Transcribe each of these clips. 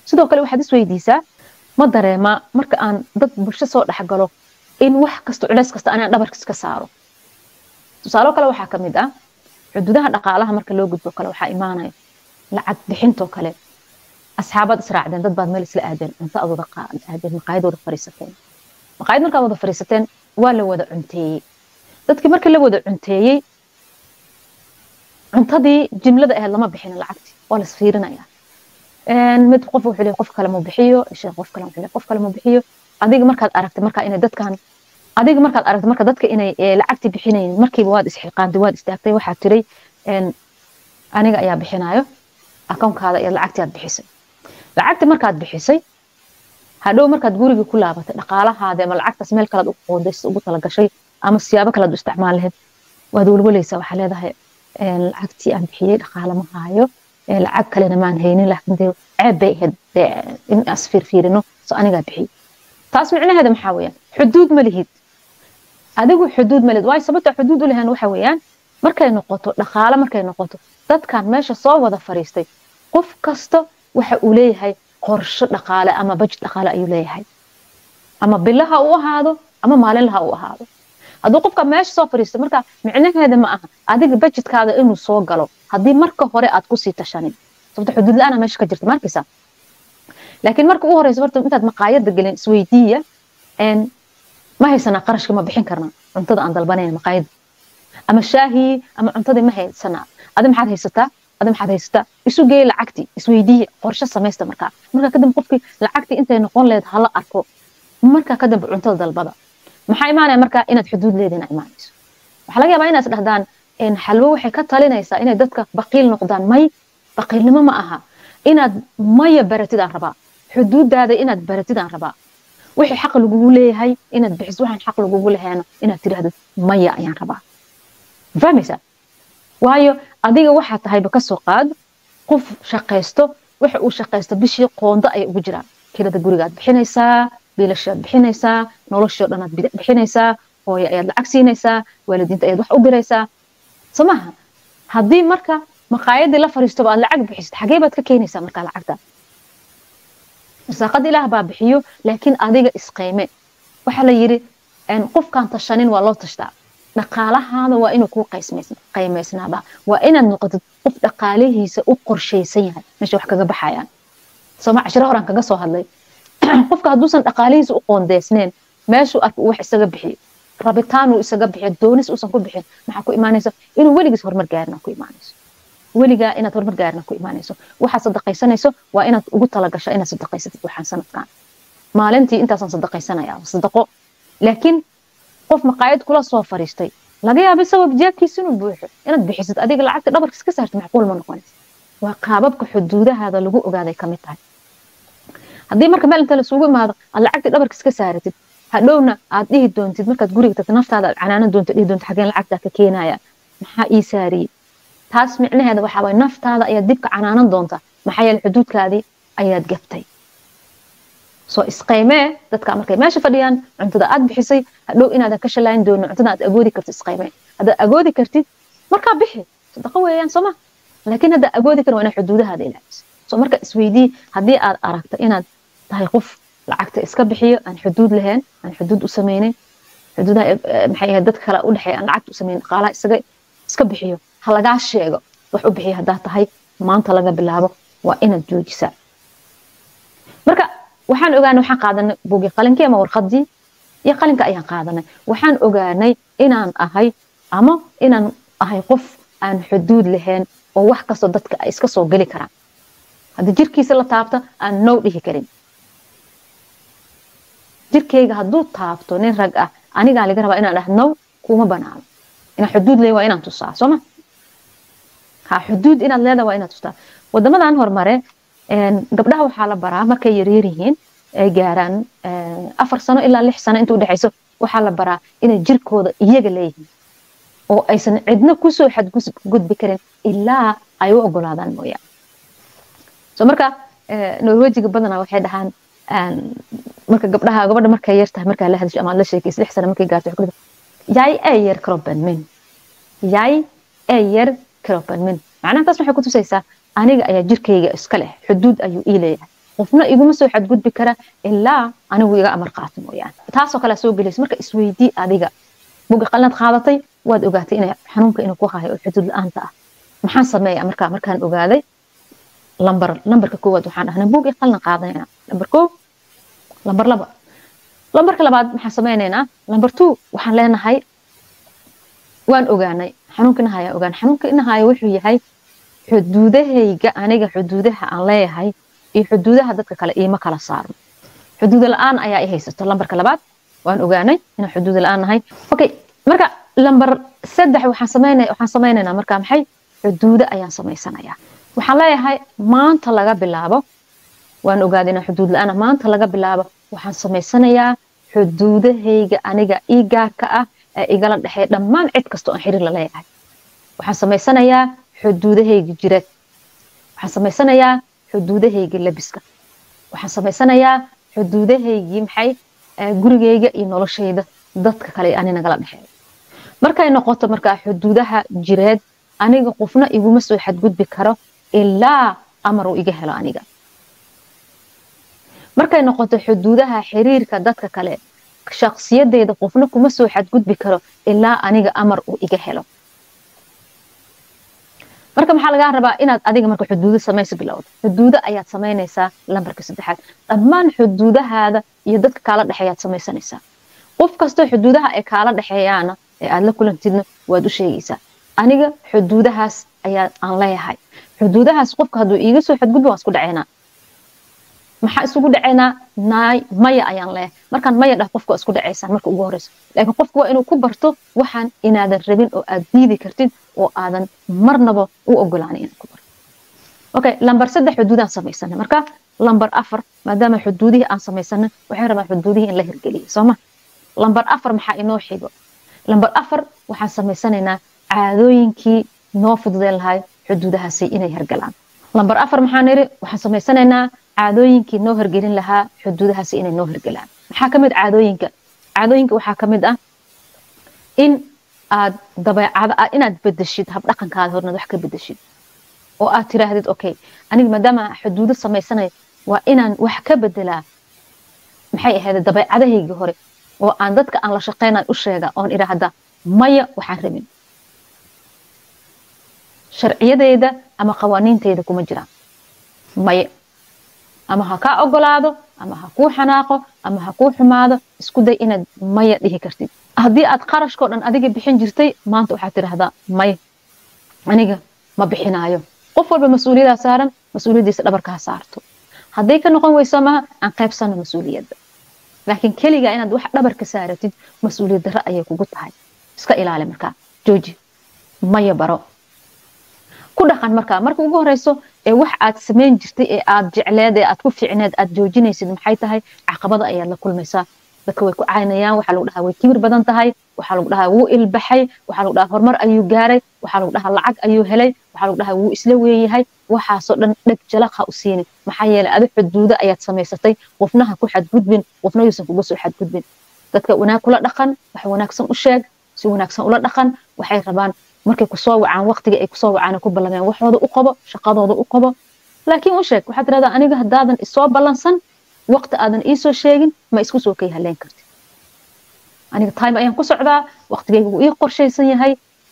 sidoo kale waxaad isweydiisaa ma dareemaa marka aan dad bulsho soo dhexgalo in wax kasta culeys kasta anaan dhabarkiis ka saaro tusaalo kale waxaa ka mid ah xuduudaha dhaqaalaha marka loo gudbo kale waxaa imaanaya lacag bixintoo kale asxaabaad israacdeen dad baad meel isla aadeen cunto aad wada aadeen maqaayad wada fariisateen maqaayad markaad wada fariisateen waa la wada cunteeyey dadkii marka la wada cunteeyey cuntadii jimlada ahayd lama bixina lacagti waa la isfiirinaya mid qof wuxuu leeyahay qof kale ma bixiyo sheekh qof kale wuxuu leeyahay qof kale ma bixiyo adiga markaad aragtay marka inay dadkan adiga markaad aragtay marka dadka inay lacagti bixinayn markiiba waad isxiqaantay waad istaagtay waxaad tiray aniga ayaa bixinayo akoonkaada iyo lacagti aad bixisay lacagti markaad bixisay hadhow markaad gurigii ku laabatay dhaqaalahaada ama lacagtaas meel kalead u qoondaysay ugu talagashay ama siyaabo kalead u isticmaal lahayd waad welwalaysaa waxaa leedahay lacagtii aan bixiyey dhaqaale ma haayo lacag kalena maan haynin laakiin dee ceeb bay ahayd in as fiirfiirino so anigaa bixiyey taas micnaheeda maxaa weeyaan xuduud ma lihid adigu xuduud ma lihid waayo sababta xuduud u lahayn waxa weeyaan markay noqoto dhaqaale markay noqoto dadkan meesha soo wada fariistay qof kasta waxa uu leeyahay qorsho dhaqaale ama bajed dhaqaale ayuu leeyahay ama bilaha u ahaado ama maalinlaha u ahaado hadduu qofka meesha soo fariisto marka micnaheeda ma aha adiga bajedkaada inuu soo galo haddii marka hore aad kusii tashanin sababta xuduud la-aana meesha ka jirta markaysa laakiin marka ugu horeysa horta intaad maqaayada gelin isweydiiya ma haysanaa qarashka ma bixin karnaa cuntada aan dalbanayna maqaayada ama shaahii ama cuntadii ma haysanaa adi maxaad haysataa adi maxaad haysataa isu geey lacagtii isweydiiya qorshe samaysta markaa markaa kadib qofkii lacagtii intay noqon lehed hala arko markaa kadib cuntada dalbada maxaa imaanaya markaa inaad xuduud leedina imaanayso waxaa laga yaabaa inaad dhahdaan xalwo waxay ka talinaysaa inay dadka baqiil noqdaan may baqiilnimo ma aha inaad maya baratid aan rabaa xuduudaada inaad baratid aan rabaa wixii xaq lagugu leeyahay inaad bixiso waxaan xaq lagugu lehayna inaad tiraahdo maya ayaan rabaa fahmaysaa waayo adiga waxaa tahayba kasoo qaad qof shaqaysto waxa uu shaqaysto bishii qoondo ayay ugu jiraan kirada gurigaad bixinaysaa biilashaad bixinaysaa noloshoo dhanaad bixinaysaa hooyo ayaad lacag siinaysaa waalidiinta ayaad wax u diraysaa soo maaha haddii marka maqaayadii la fariistoba aad lacag bixisid xagee baad ka keenaysaa markaa lacagta irsaaqada ilaah baa bixiyo laakiin adiga isqayme waxaa la yidhi qofkaan tashanin waa loo tashtaa dhaqaalahaada waa inuu kuu qaymaysnaada waa inaad noqotid qof dhaqaalihiisa u qorshaysan yahay meesha wax kaga baxayaan sooma cashiro horaan kaga soo hadlay qofka hadduusan dhaqaalihiisa u qoondeysneen meeshuu arka wax isaga bixiyo rabitaanuu isaga bixiyo doonis uusan ku bixin maxaa ku imaanaysa inuu weligiis horumar gaarina ku imaanayso weligaa inaad horumar gaarina ku imaanayso waxaad sadaqaysanayso waa inaad ugu talagasho inaad sadaqaysatid waxaan sanadkan maalintii intaasaan sadaqaysanaya sadaqo laakiin qof maqaayad kula soo fariistay laga yaaba isagoo jeebkiisa inuu buuxo inaad bixisid adiga lacagta dhabarkiis ka saartid macquul ma noqonaysa waa qaababka xuduudahaada lagu ogaaday kamid tahay haddii marka meel inta lasugu imaado aad lacagtii dhabarkiis ka saaratid hadhowna aad dhihi doontid markaad guriga tagto naftaada aad canaanan doonto dhihi doonto xageen lacagtaa ka keenaya maxaa ii saariyey taas micnaheeda waxaa waye naftaada ayaad dibka canaanan doonta maxaa yeele xuduudkaadii ayaad gabtay soo isqaymee dadka markay meesha fadhiyaan cuntada aad bixisay hadhow inaadan ka shalayn doonin cuntada aad agoodi kartid isqaymee haddaad agoodi kartid markaa bixi sadaqo weeyaan sooma laakiin haddaa agoodi karin waa inaad xuduudahaada ilaaliso soo marka isweydii haddii aad aragto inaad tahay qof lacagta iska bixiyo aan xuduud lahayn aan xuduud u samaynin xuduudaha maxay ahayd dadka kale u dhexeeya aan lacagta u samaynin dhaqaalaha isaga iska bixiyo ha lagaa sheego wax u bixiya haddaa tahay maanta laga bilaabo waa inaad joojisaa marka waxaan ogaanay waxaan qaadanay buugii qalinkii ama warqadii iyo qalinka ayaan qaadanay waxaan ogaanay inaan ahay ama inaan ahay qof aan xuduud lahayn oo wax kastoo dadka ay iska soo geli karaan haddii jirkiisa la taabto aan now dhihi karin jirkayga hadduu taabto nin rag ah anigaa laga rabaa inaan dhah now kuma banaano inaan xuduud leeyahay waa inaan tusaa sooma ha xuduud inaad leedahay waa inaad tustaa wadamadan hormare gabdhaha waxaa la baraa markay yaryar yihiin ay gaaraan afar sano ilaa lix sano inta udhexayso waxaa la baraa inay jirkooda iyaga leeyihiin oo aysan cidna kusoo xadgudbi karin ilaa ay u ogolaadaan mooyaane so marka norwejiga badanaa waxay dhahaan marka gabdhaha gabadha markay yar tahay markaa la hadasho ama la sheekaysa lix sano markay gaarto jag är kroppen min jag är kroppen min macnaha taas waxay ku tusaysaa aniga ayaa jirkayga iska leh xuduud ayuu ii leeyahay qofna iguma soo xadgudbi kara ilaa anigu iga amar qaato mooyaane taasoo kalea soo gelaysa marka isweydii adiga bugi qalinaad qaadatay waad ogaatay inay xanuunka inuu ku hayo oo xuduud la-aanta ah maxaan sameeya markaa markaan ogaaday lambar lambarka koowaad waxaan dhahnay bugi qalin qaadanayna lambar koo lambar laba lambarka labaad maxaan sameynaynaa lambar two waxaan leenahay waan ogaanay xanuunka inahaya ogaan xanuunka inahaya wuxuu yahay xuduudahayga aniga xuduudaha aan leeyahay iyo xuduudaha dadka kale iima kala saarno xuduuda la-aan ayaa i haysato lambarka labaad waan ogaanay inaan xuduuda la-aan nahay okay marka lambar saddex waxaan sameynaya waxaan sameynaynaa marka maxay xuduudo ayaan samaysanayaa waxaan leeyahay maanta laga bilaabo waan ogaaday inaan xuduud la-aan maanta laga bilaabo waxaan samaysanayaa xuduudahayga aniga ii gaarka ah ee igala dhexeeya dhammaan cid kastoo aan xiriir la leeyahay waxaan samaysanayaa xuduudahayga jireed waxaan samaysanayaa xuduudahayga labiska waxaan samaysanayaa xuduudahaygii maxay gurigayga iyo noloshayda dadka kale ani nagala dhexeeya markay noqoto markaa xuduudaha jireed aniga qofna iguma soo xadgudbi karo ilaa amar uu iga helo aniga markay noqoto xuduudaha xiriirka dadka kale shaksiyadeyda qofna kuma soo xadgudbi karo ilaa aniga amar uu iga helo marka maxaa lagaa rabaa inaad adiga marka xuduudo samaysa bilowda xuduudo ayaad samaynaysaa lambarka saddexaad dhammaan xuduudahaada iyo dadka kaala dhexeeyaad samaysanaysaa qof kastoo xuduudaha ay kaala dhexeeyaana ee aad la kulantidna waad u sheegaysaa aniga xuduudahaas ayaa aan leeyahay xuduudahaas qofka hadduu iiga soo xadgudbo waan isku dhaceynaa maxaa isugu dhaceynaa naay maya ayaan leeyahay markaan maya dhah qofka waa isku dhacaysaan marka ugu horeyso laakiin qofka waa inuu ku barto waxaan inaadan rabin oo aad diidi kartid oo aadan marnaba u ogolaanay inaad ku barto okay lambar saddex xuduudaan samaysana marka lambar afar maadaama xuduudihii aan samaysana waxay rabaan xuduudihii in la hirgeliyo sooma lambar afar maxaa inoo xigo lambar afar waxaan samaysanaynaa caadooyinkii noo fududeen lahay xuduudahaasi inay hergalaan lambar afar maxaan iri waxaan samaysanaynaa caadooyinkii noo hergelin lahaa xuduudahaasi inay noo hergelaan maxaa ka mid caadooyinka caadooyinka waxaa ka mid ah in aad dabeecada inaad bedeshid habdhaqankaada hornaad wax ka bedeshid oo aad tiraahdid okay aniga maadaama xuduudo samaysanay waa inaan wax ka bedelaa maxay ahayd dabeecadahayga hore oo aan dadka aan la shaqeynaan u sheega oon idhaahda maya waxaan rabin sharciyadeyda ama qawaaniinteyda kuma jiraan maya ama ha kaa ogolaado ama ha kuu xanaaqo ama ha kuu xumaado isku day inaad maya dhihi kartid haddii aad qarashkao dhan adiga bixin jirtay maanta waxaad tidhahdaa maya aniga ma bixinaayo qof walba mas-uuliyadaa saaran mas-uuliyaddiisa dhabarka ha saarto hadday ka noqon weyso maha aan qaybsano mas-uuliyadda laakiin keliga inaad wax dhabarka saaratid mas-uuliyad darro ayay kugu tahay iska ilaali markaa jooji maya baro ku dhaqan markaa marka ugu horeyso ee wax aad samayn jirtay ee aad jecleed ee aad ku fiicneed aad joojinaysid maxay tahay caqabada ayaad la kulmaysaa dadka way ku caynayaan waxaa lagu dhahaa way kibir badan tahay waxaa lagu dhahaa wuu ilbaxay waxaa lagu dhahaa horumar ayuu gaaray waxaa lagu dhahaa lacag ayuu helay waxaa lagu dhahaa wuu isla weeyahay waxaasoo dhan dheg jalaq ha u siinin maxaa yeelay adi xuduudo ayaad samaysatay qofna ha ku xadgudbin qofna yuusan kuga soo xadgudbin dadka wanaag kula dhaqan wax wanaagsan u sheeg si wanaagsan ula dhaqan waxay rabaan markay kusoo wacaan waqtiga ay kusoo wacaan ku ballameen waxooda u qabo shaqadooda u qabo laakiin u sheeg waxaad tirahdaa aniga haddaadan isoo ballansan waqti aadan iisoo sheegin ma isku soo kay haleen kartid aniga time ayaan ku socdaa waqtigayga wuu ii qorshaysan yahay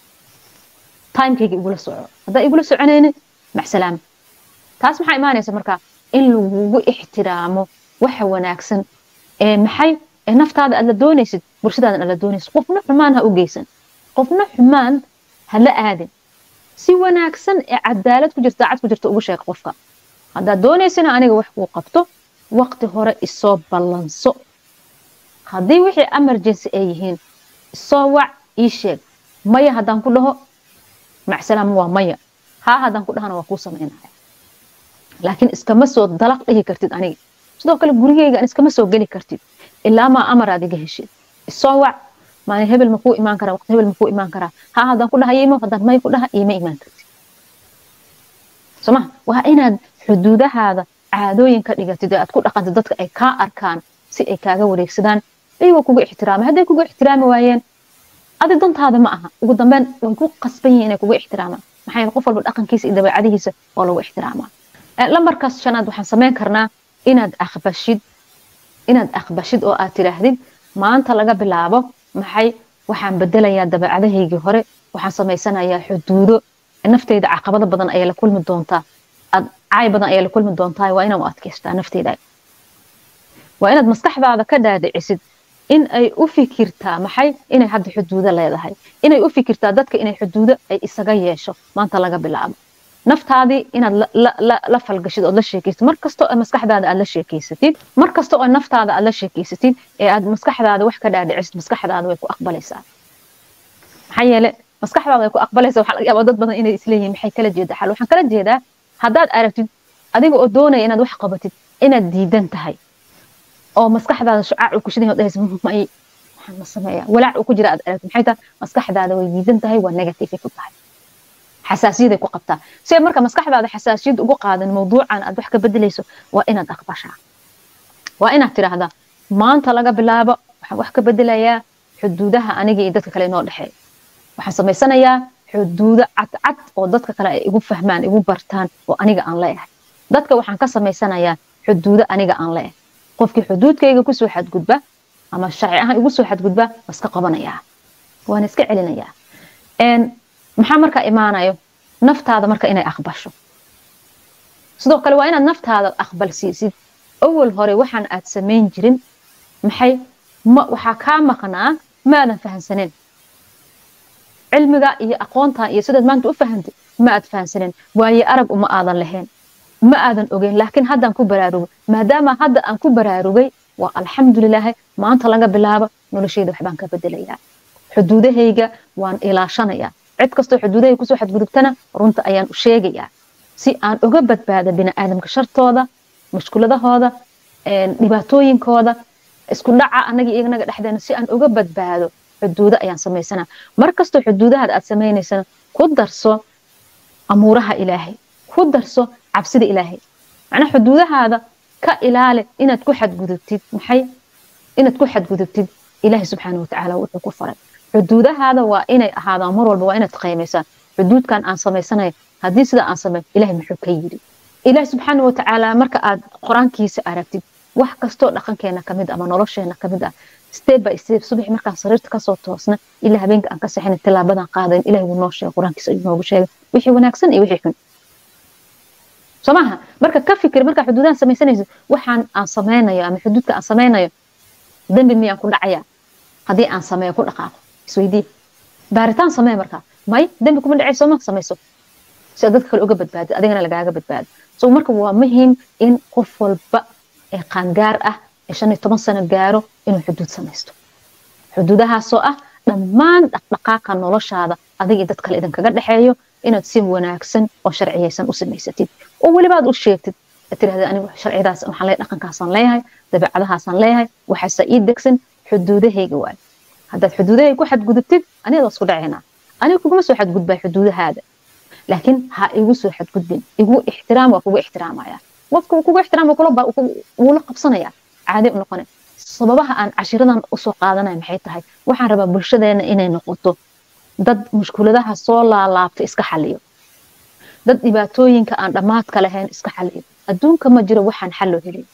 timekayga igula soco haddaa igula soconaynin maxsalaama taas maxaa imaanaysa markaa in lagugu ixtiraamo waxa wanaagsan ee maxay ee naftaada aad la doonaysid bulshadaadan aad la doonaysid qofna xumaan ha u geysan qofna xumaan ha la aadin si wanaagsan ee cadaalad ku jirta daacad ku jirta ugu sheeg qofka haddaad doonaysana aniga wax kuu qabto waqti hore isoo ballanso haddii wixii emergency ay yihiin isoo wac ii sheeg maya haddaan ku dhaho macsalaam waa maya haa haddaan ku dhahana waa kuu samaynaya laakiin iskama soo dalaq dhihi kartid aniga sidoo kale gurigeyga iskama soo geli kartid ilaa maa amaraad iga heshid isoo wac maalin hebel makuu imaan karaa waqti hebel makuu imaan karaa haa haddaan ku dhaha imo haddaan may ku dhaha iima imaan kartid soo maha waa inaad xuduudahaada caadooyin ka dhigatid ee aad ku dhaqantid dadka ay kaa arkaan si ay kaaga wareegsadaan iyagoo kuga ixtiraamay hadday kuga ixtiraami waayeen adi dantaada ma aha ugu dambeyn way ku qasban yihiin inay kuga ixtiraamaan maxaa yeele qof walba dhaqankiisa iyo dabeecadihiisa waa lagu ixtiraamaa lambarkaas shanaad waxaan samayn karnaa inaad aqbashid inaad aqbashid oo aad tidhaahdid maanta laga bilaabo maxay waxaan bedelayaa dabeecadahaygii hore waxaan samaysanayaa xuduudo nafteyda caqabado badan ayaa la kulmi doontaa caay badan ayaa la kulmi doontaa waa inaad u adkaystaa nafteyda waa inaad maskaxdaada ka dhaadhicisid in ay u fikirtaa maxay inay hadda xuduudo leedahay inay u fikirtaa dadka inay xuduudo ay isaga yeesho maanta laga bilaabo naftaadii inaad la falgashid ood la sheekaysid mar kasta oo maskaxdaada aad la sheekaysatid mar kasta oo naftaada aad la sheekaysatid ee aad maskaxdaada wax ka dhaadhicisid maskaxdaada way ku aqbalaysaa maxaa yeele maskaxdaada way ku aqbalaysaa waxaa laga yaabaa dad badan inay isleeyihiin maxay kala jeedaa xal waxaan kala jeedaa haddaad aragtid adiga oo doonaya inaad wax qabatid inaad diidan tahay oo maskaxdaada shucaac uu ku shidan dhahaysa may waxaan ma sameeyaa walaac uu ku jira aad aragtid maxay tahay maskaxdaada way diidan tahay waa negative ku tahay xasaasiyaday ku qabtaa si ay marka maskaxdaada xasaasiyad ugu qaadan mawduucan aad wax ka bedelayso waa inaad aqbashaa waa inaad tidhaahdaa maanta laga bilaabo waxaan wax ka bedelayaa xuduudaha aniga iyo dadka kale inoo dhexeeya waxaan samaysanayaa xuduudo cadcad oo dadka kale ay igu fahmaan igu bartaan oo aniga aan leeyahay dadka waxaan ka samaysanayaa xuduudo aniga aan leeyahay qofkii xuduudkayga kusoo xadgudba ama sharci ahaan igu soo xadgudba waa iska qabanayaa waana iska celinayaa maxaa markaa imaanayo naftaada marka inay aqbasho sidoo kale waa inaad naftaada aqbal siisid awal hore waxaan aad samayn jirin maxay waxaa kaa maqnaa maadan fahansaneen cilmiga iyo aqoonta iyo sidaad maanta u fahantay ma aad fahansaneen waaye arag uma aadan lahayn ma aadan ogeyn laakiin haddaan ku baraarugay maadaama hadda aan ku baraarugay waa alxamdulilaahi maanta laga bilaabo noloshayda waxbaan ka bedelayaa xuduudahayga waan ilaashanayaa cid kastoo xuduudahay kusoo xadgudubtana runta ayaan u sheegayaa si aan uga badbaado biniaadamka shartooda mushkuladahooda dhibaatooyinkooda isku dhaca anaga iyaga naga dhexdeena si aan uga badbaado xuduudo ayaan samaysanaa mar kastoo xuduudahaad aad samaynaysana ku darso amuuraha ilaahay ku darso cabsida ilaahay macnaa xuduudahaada ka ilaali inaad ku xadgudubtid maxay inaad ku xadgudubtid ilaahay subxaana watacaala wuxuu ku faray xuduudahaada waa inay ahaadaan mar walba waa inaad qiimaysaan xuduudkan aan samaysanayo haddii sida aan sameyn ilahay muxuu ka yidhi ilaah subxaana watacaala marka aad qur-aankiisa aragtid wax kastoo dhaqankeena kamid ama nolosheena kamid ah step by step subax markaan sariirta kasoo toosna ilaa habeenka aan ka saxina tilaabadan qaadayn ilahay wuu noo sheegay qur-aankiisa ayuu noogu sheegay wixii wanaagsan iyo wixii xun soo maaha marka ka fikir markaa xuduudahan samaysanaysid waxaan aan sameynayo ama xuduudka aan sameynayo dembi miyaan ku dhacaya haddii aan sameeyo ku dhaqaaqo isweydii baaritaan samee markaa may dembi kuma dhacayso ma samayso si aad dadka kale uga badbaadid adigana lagaaga badbaado so marka waa muhiim in qof walba ee qaangaar ah ee shan iyo toban sano gaaro inuu xuduud samaysto xuduudahaasoo ah dhammaan dhaqdhaqaaqa noloshaada adiga dad kale idinkaga dhexeeyo inaad si wanaagsan oo sharciyaysan u samaysatid oo welibaad u sheegtid tirahda anigu sharcidaas waxaan leeyahay dhaqankaasaan leeyahay dabeecadahaasaan leeyahay waxaase ii degsan xuduudahayga waay haddaad xuduudahay ku xadgudubtid aniga isku dhacaynaa aniga kuguma soo xadgudbaa xuduudahaada laakiin ha igu soo xadgudbin igu ixtiraam waa kugu ixtiraamaya qofka kugu ixtiraama wuu la qabsanaya caadi u noqonay sababaha aan cashiradan usoo qaadanaya maxay tahay waxaan rabaa bulshadeena inay noqoto dad mushkuladaha soo laalaabta iska xaliyo dad dhibaatooyinka aan dhammaadka lahayn iska xaliyo adduunka ma jiro waxaan xal loo helin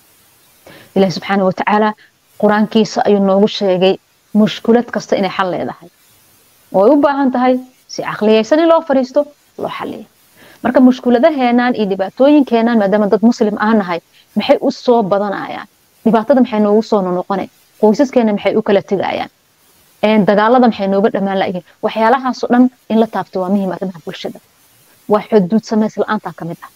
ilahi subxaana watacaala qur-aankiisa ayuu noogu sheegay mushkulad kasta inay xal leedahay way u baahan tahay si caqliyaysan in loo fariisto loo xaliyo marka mushkuladaheenan iyo dhibaatooyinkeenan maadaama dad muslim aan nahay maxay u soo badanayaan dhibaatada maxay noogu soo nonoqonay qoysaskeena maxay u kala tegayaan dagaalada maxay nooga dhammaan layihiin waxyaalahaasoo dhan in la taabto waa muhiim arrimaha bulshada waa xuduud samays la-aantaa ka mid ah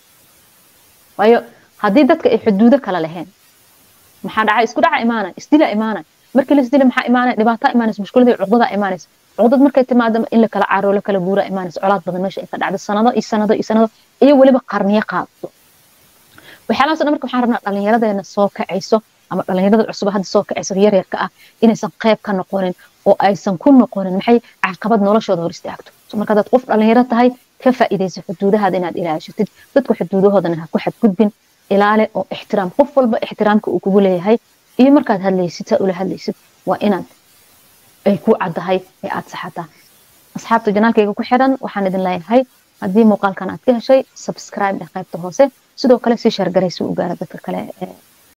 waayo haddii dadka ay xuduudo kala lahayn maxaa dhacay isku dhaca imaanay isdila imaanay markii la isdila maxaa imaanay dhibaataa imaanaysa mushkulada cuqdadaa imaanaysa cuqdad markay timaado in la kala caaro la kala guura imaanaysa colaad badan meesha ay ka dhacdo sanado iyo sanado iyo sanado iyo weliba qarniyo qaadto waxyaalahaas dhan marka waxaan rabnaa dhallinyaradeena soo kacayso ama dhallinyarada cusub hadda soo kacayso yaryarka ah inaysan qayb ka noqonin oo aysan ku noqonin maxay caqabad noloshooda hor istaagto marka hadaad qof dhallinyaro tahay ka faa'iidaysa xuduudahaada inaad ilaashatid dadka xuduudahoodana ha ku xadgudbin ilaale oo ixtiraam qof walba ixtiraamka uu kugu leeyahay iyo markaad hadlaysid saa ula hadlaysid waa inaad ay ku caddahay ee aad saxataa asxaabta janaalkayga ku xiran waxaan idin leeyahay haddii muuqaalkan aad ka heshay subscribe ee qaybta hoose sidoo kale sii shaargaray si u gaara dadka kale